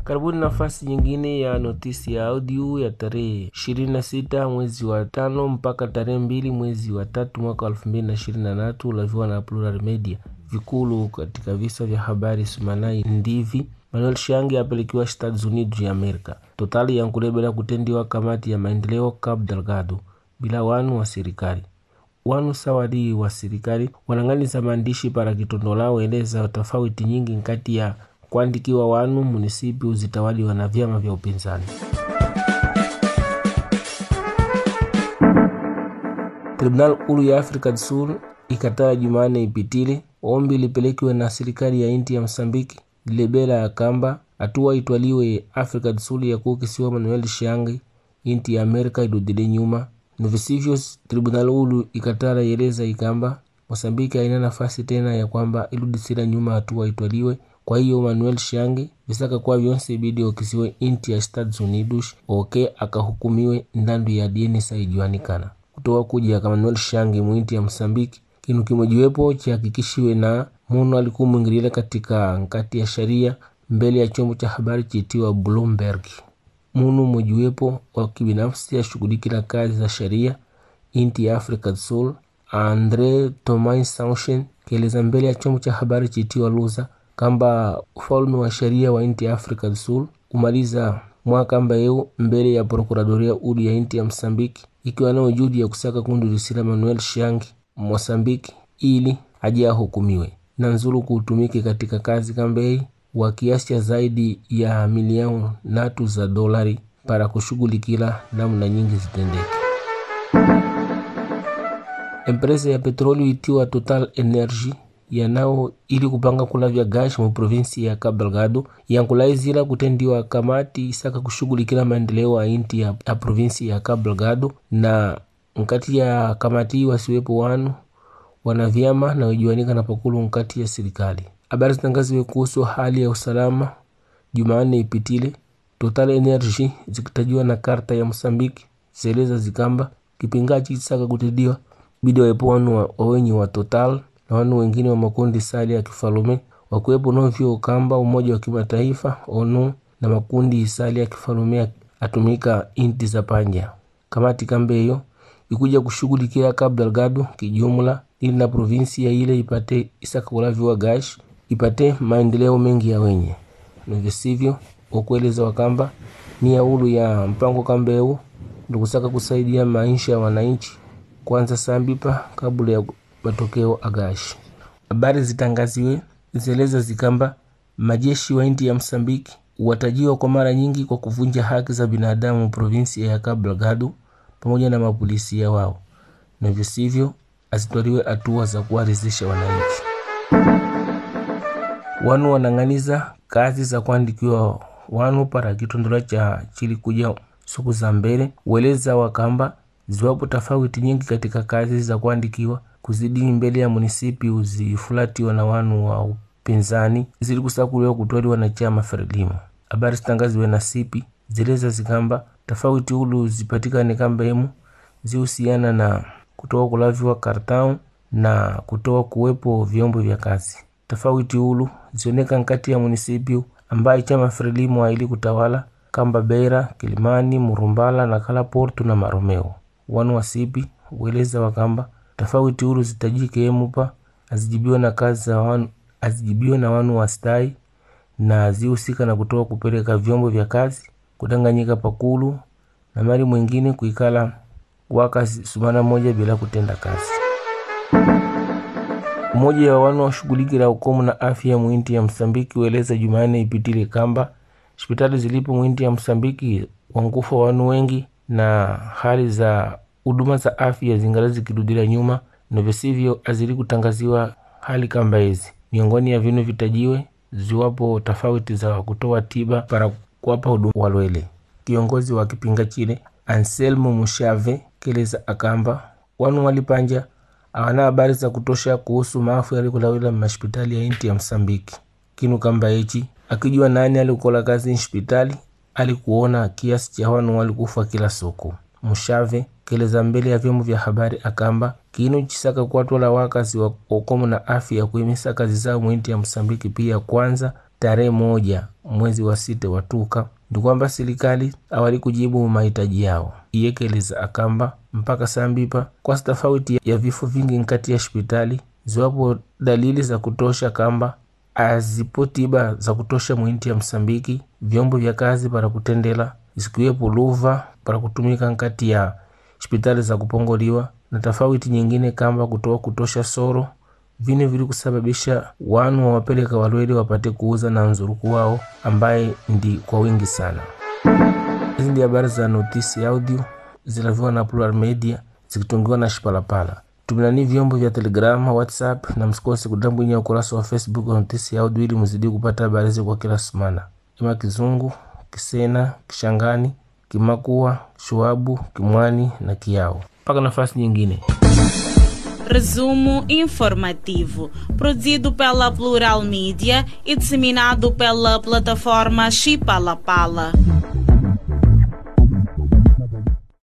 Karibuni nafasi nyingine ya notisi ya audio ya tarehe 26 mwezi wa tano mpaka tarehe mbili mwezi wa tatu mwaka 2023 ulaviwa na Plural Media. Vikulu katika visa vya habari sumanai ndivi Manuel Shangi apelekiwa Estados Unidos ya Amerika. Totali yankulebela kutendiwa kamati ya maendeleo Cabo Delgado bila wanu wa serikali wanu sawadi wa serikali wanang'aniza maandishi para kitondolao eleza tofauti nyingi nkati ya kuandikiwa wanu munisipi uzitawaliwa na vyama vya upinzani. Tribunal ulu ya Afrika Sul ikataa Jumanne ipitile ombi lipelekiwe na serikali ya inti ya Msambiki lilebela ya kamba hatua itwaliwe Afrika Sul ya kukisiwa Manuel Shangi inti ya Amerika idudile nyuma na visivyo. Tribunal ulu ikatara yeleza ikamba Mosambiki haina nafasi tena ya kwamba iludisira nyuma hatua itwaliwe. Kwa hiyo Manuel Shangi visaka kwa vyonse ibidi okisiwe inti ya Estados Unidos oke akahukumiwe ndandu ya dieni saijuanikana kutoa kuja kama Manuel Shangi mwinti ya Msambiki kinu kimojiwepo chihakikishiwe na munu alikuwa mwingilile katika nkati ya sharia mbele ya chombo cha habari chitiwa Bloomberg. Munu mojiwepo wa kibinafsi ashughulikila kazi za sharia inti ya Africa Sul Andre Tomais Sanchez kieleza mbele ya chombo cha habari chitiwa Luza kamba ufalme wa sheria wa inti ya Africa Sul kumaliza mwaka mbeu mbele ya prokuradoria uli ya inti ya Msambiki ikiwa nao juhudi ya kusaka kundulisila Manuel Shangi Mosambiki ili aje ahukumiwe na nzulu kuutumike katika kazi kambei wa kiasi cha zaidi ya milioni natu za dolari para kushughulikila namna nyingi zitendeke. Empresa ya petroli itiwa Total Energy yanao ili kupanga kulavya gashi mu provinsi ya Cabo Delgado yankulaizila kutendiwa kamati isaka kushughulikila maendeleo ya inti ya, ya provinsi ya Cabo Delgado na nkati ya kamati wasiwepo wanu wana vyama na wajuanika na pakulu nkati ya serikali. Habari zitangaziwe kuhusu hali ya usalama Jumanne ipitile. Total Energy zikitajiwa na karta ya Mosambiki zeleza zikamba kipingachi chisaka kutendiwa bidi wawepo wanu wa, wawenyi wa Total na wanu wengine wa makundi sali ya kifalume wakuwepo novyo kamba umoja wa kimataifa ONU na makundi sali ya kifalume atumika inti za panja. Kamati kambe hiyo ikuja kushughulikia Cabo Delgado kijumla ili na provinsi ya ile ipate isaka kulaviwa gash ipate maendeleo mengi ya wenye na visivyo ukueleza wakamba ni ya ulu ya mpango kambeu ndikusaka kusaidia maisha ya wananchi kwanza sambipa kabla ya matokeo agashi. Habari zitangaziwe zeleza zikamba majeshi wa inti ya Msambiki watajiwa kwa mara nyingi kwa kuvunja haki za binadamu provinsi ya Cabo Delgado pamoja na mapolisia wao, na visivyo azitwaliwe hatua za kuwaridhisha wananchi. Wanu wanang'aniza kazi za kuandikiwa wanu para kitondola cha chili kuja siku za mbele, ueleza wakamba ziwapo tofauti nyingi katika kazi za kuandikiwa kuzidi mbele ya munisipi uzifulatiwa na wanu wa upinzani zili kusakuliwa kutwaliwa na chama Frelimo. Habari zitangaziwe na sipi zileza zikamba tofauti ulu zipatikane kamba emu zihusiana na kutoa kulaviwa kartau na kutoa kuwepo vyombo vya kazi tofauti ulu zioneka nkati ya munisipi ambaye chama Frelimo aili kutawala kamba Beira, Kilimani, Murumbala na Kala Porto na Maromeo. Wanu wa sipi ueleza wakamba tofauti ulu zitajike emupa azijibiwe na kazi za wanu azijibiwe na wanu wa stai na zihusika na kutoa kupeleka vyombo vya kazi kudanganyika pakulu na mali mwingine kuikala waka sumana moja bila kutenda kazi. Umoja wa wanu washughulikila ukomu na afya mwinti ya Msambiki ueleza Jumanne ipitile kamba hospitali zilipo mwinti ya Msambiki wankufa wanu wengi na hali za huduma za afya zingala zikirudila nyuma na visivyo azili kutangaziwa hali kamba hizi miongoni ya vinu vitajiwe ziwapo tofauti za kutoa tiba para kuwapa huduma walwele. Kiongozi wa kipinga chile Anselmo Mushave keleza akamba wanu walipanja awana habari za kutosha kuhusu maafu yalikulawila mashpitali ya inti ya Msambiki. Kinu kamba hichi akijua nani alikukola kazi nshpitali alikuona kiasi cha wanu walikufa kila soko. Mushave keleza mbele ya vyombo vya habari akamba kinu chisaka kuwatwala wakazi wa okomo na afya kuimisa kazi zao mwinti ya Msambiki pia kwanza tarehe moja mwezi wa sita watuka ndi kwamba serikali awali kujibu mahitaji yao iyekeleza akamba mpaka sambipa kwa tofauti ya vifo vingi nkati ya hospitali ziwapo dalili za kutosha kamba azipo tiba za kutosha mwinti ya Msambiki vyombo vya kazi para kutendela zikiwepo luva para kutumika nkati ya hospitali za kupongoliwa na tofauti nyingine kamba kutoa kutosha soro vine vili kusababisha wanu wawapeleka walwele wapate kuuza na nzuruku wao ambaye ndi kwa wingi sana. Hizi ndi habari za notisi audio zilaviwa na Plural Media zikitungiwa na Shipalapala. Tuminani vyombo vya Telegram, WhatsApp na msikose kudambwinya ukurasa wa Facebook wa notisi audio ili mzidi kupata habari hizi kwa kila semana. Ima Kizungu, Kisena, Kishangani, Kimakua, Shuabu, Kimwani na Kiao. Mpaka nafasi nyingine. Resumo informativo, produzido pela Plural Mídia e disseminado pela plataforma Chipalapala.